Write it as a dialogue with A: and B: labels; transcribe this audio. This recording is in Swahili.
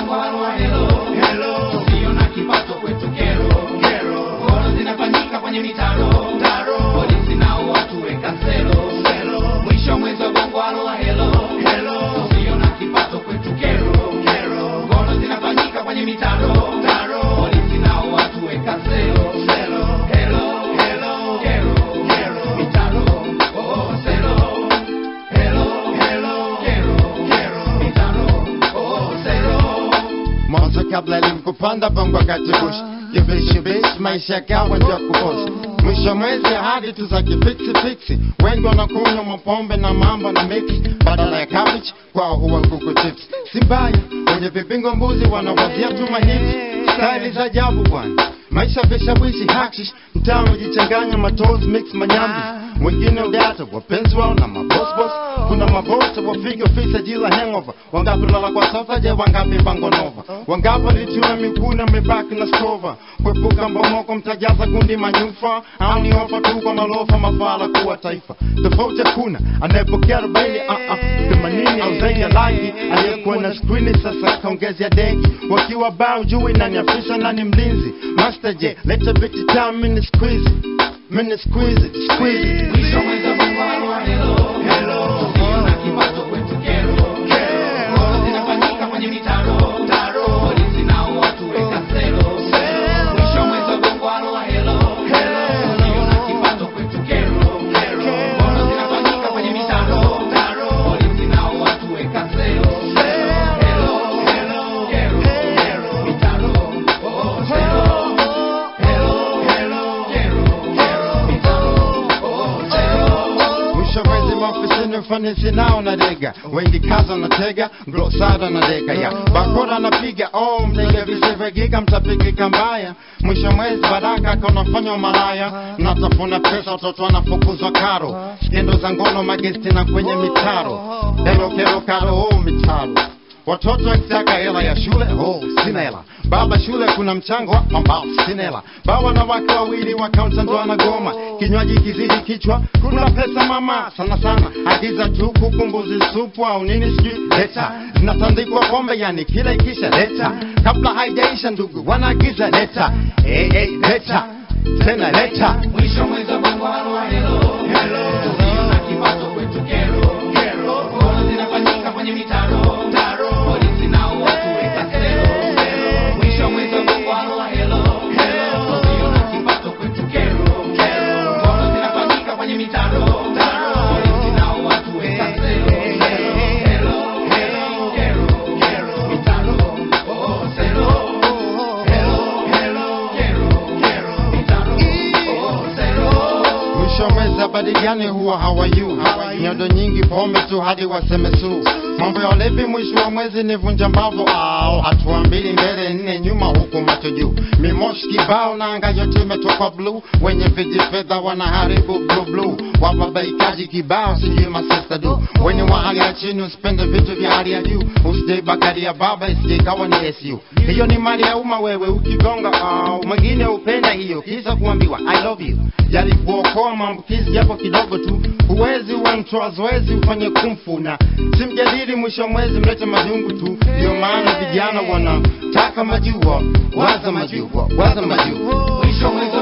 A: bongo halwa helo helo tusio na kipato kwetu kero kero Goro zinafanyika kwenye mitaro taro polisi nao watu weka selo selo mwisho wa mwezi wa bongo halwa helo helo tusio na kipato kwetu kero kero Goro zinafanyika kwenye mitaro taro polisi nao watu weka selo selo helo helo kero kero mitaro oh selo helo helo kero kero mitaro oh selo
B: mwanzo kabla ilimkupanda bongo katibush kivishivishi maisha yakawa ndio kubosh mwisho mwezi hadi tu za kifiksi fiksi wengi wanakunywa mapombe na mambo na mix badala ya cabbage kwao huwa kuku chips si mbaya wenye vipingo mbuzi wanawazia tu mahiti staili za ajabu bwana maisha vishawishi hakshish mtaa umejichanganya matos mix manyambi wengine udata wapenzi wao na mabosbos kuna mabosi wafika ofisi ajila hangover wangapi lala kwa sofa je wangapi bangonova wangapi lituna mikuna mibaki na skova kwepuka mbomoko mtajaza gundi manyufa au ni ofa tu kwa malofa mafala kuwa taifa tofauti hakuna anayepokea arobaini uh, uh, themanini au zaidi ya laki aliyekuwa na skrini sasa kaongezea deki wakiwa bao jui nani afisa nani mlinzi master je leta biti tam mini squeeze mini squeeze squeeze
A: Mwisho mwezi wa bongo halwa helo helo tusio na kipato kwetu kero kero Goro zinafanyika kwenye mitaro taro polisi nao watu weka selo selo mwisho mwezi wa bongo halwa helo helo tusio na kipato kwetu kero kero Goro zinafanyika kwenye mitaro taro polisi nao watu weka selo selo helo helo kero kero mitaro oh selo helo helo kero kero mitaro oh selo
B: mwisho mwezi maofisini ufanisi nao na dega wengi kaza na tega glosada na dega ya bakora anapiga oh mtega visivyogiga mtapigika mbaya mwisho mwezi baraka kanafanywa malaya natafuna pesa watoto wanafukuzwa karo skendo za ngono magesti na kwenye mitaro helo kero karo oh mitaro Watoto wakitaka hela ya shule, oh, sina hela. Baba shule kuna mchango wa ambao sina hela. Baba na wake wawili wa kaunta ndo anagoma. Kinywaji kizidi kichwa, kuna pesa mama sana sana. Agiza tu kuku, mbuzi, supu au nini sijui leta. Zinatandikwa pombe yani kila ikisha leta. Kabla haijaisha ndugu wanaagiza leta. Hey, hey, leta. Tena leta.
A: Mwisho mwezi wa bongo halwa helo helo tusio na kipato kwetu kero kero Goro zinafanyika kwenye mitaro taro polisi nao watu weka selo selo mwisho mwezi wa bongo halwa helo helo tusio na kipato kwetu kero kero Goro zinafanyika kwenye mitaro taro polisi nao watu weka selo selo helo helo kero kero mitaro oh selo helo helo kero kero mitaro oh selo
B: Mwisho mwezi habari gani huwa hawayu nyodo nyingi pombe tu hadi waseme su mambo ya ulevi mwisho wa mwezi ni vunja mbavu au hatua mbili mbele nne nyuma huku macho juu mimoshi kibao na anga yote imetoka bluu wenye viji fedha wanaharibu blue blue wababaikaji kibao sijui masista du wenye wa hali ya chini usipende vitu vya hali ya juu usije bagari ya baba isije ikawa ni SU hiyo ni mali ya umma wewe ukigonga au mwingine upenda hiyo kisa kuambiwa I love you jali kuokoa maambukizi japo kidogo tu huwezi uwe mtoa zoezi ufanye kumfu na simjadili mwisho wa mwezi mlete majungu tu ndio maana vijana wanataka majua waza majua waza majua
A: Mwisho mwezi